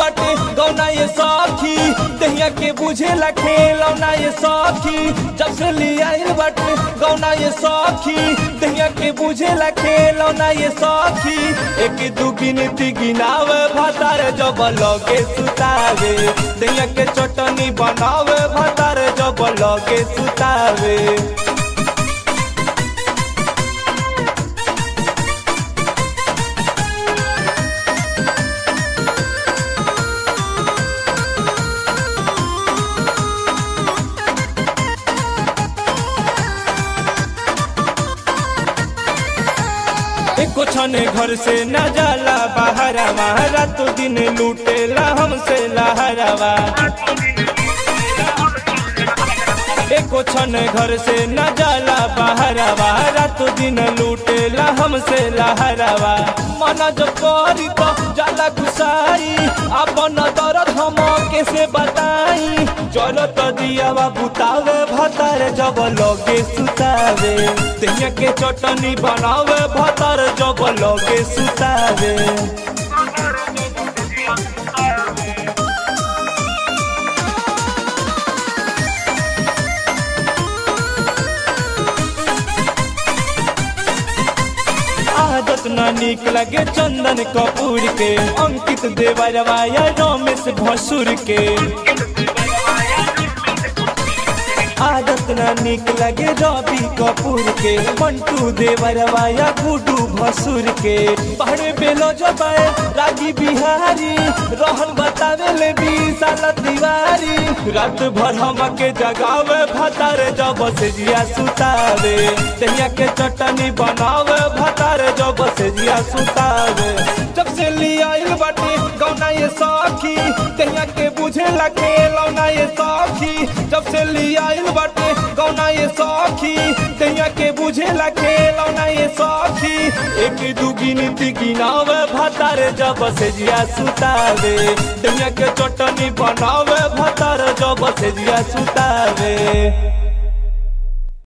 बाटे गौना ये सखी दहिया के बुझेला खेलौना ये सखी जब से ले आइल बाटे गौना ये सखी दहिया के बुझेला खेलौना ये सखी एक दू गिनती गिनावे भातार जब लगे सुतावे दहिया के चटनी बनावे भातार जब लगे सुतावे एको छने घर से न जाला बाहरवा रात दिन लूटेला हमसे लहरवा एको छन घर से न जाला बाहरवा रात दिन लूटेला हमसे लहरवा मन जो करी तो जाला गुसाई अपन दर्द हम कैसे बताई जरत दियावा बुतावे भतार जब लगे सुतावे दहिया के चटनी बनावे भतार जब लगे सुतावे आदत न निक लगे चंदन कपूर के अंकित देवरवा या रमेश भसुर के आदत न निक लगे रवि कपूर के मंटू देवरवा या गुडू भसुर के पहरे बेलो जबाए रागी बिहारी रहन बतावे ले विशाल तिवारी रात भर हम के जगावे भतार जब से जिया सुतावे दहिया के चटनी बनावे भतार जब से जिया सुतावे जब से लिया आइल बाटे गौना ये सखी दहिया के बुझे लगे लौना ये सखी जब से लिया आइल बाटे गौना ये सखी दहिया के बुझे लगे लौना ये सखी एक दू गिनती गिनावे भतार जब से जिया सुतावे दहिया के चटनी बनावे भतार जब से जिया सुतावे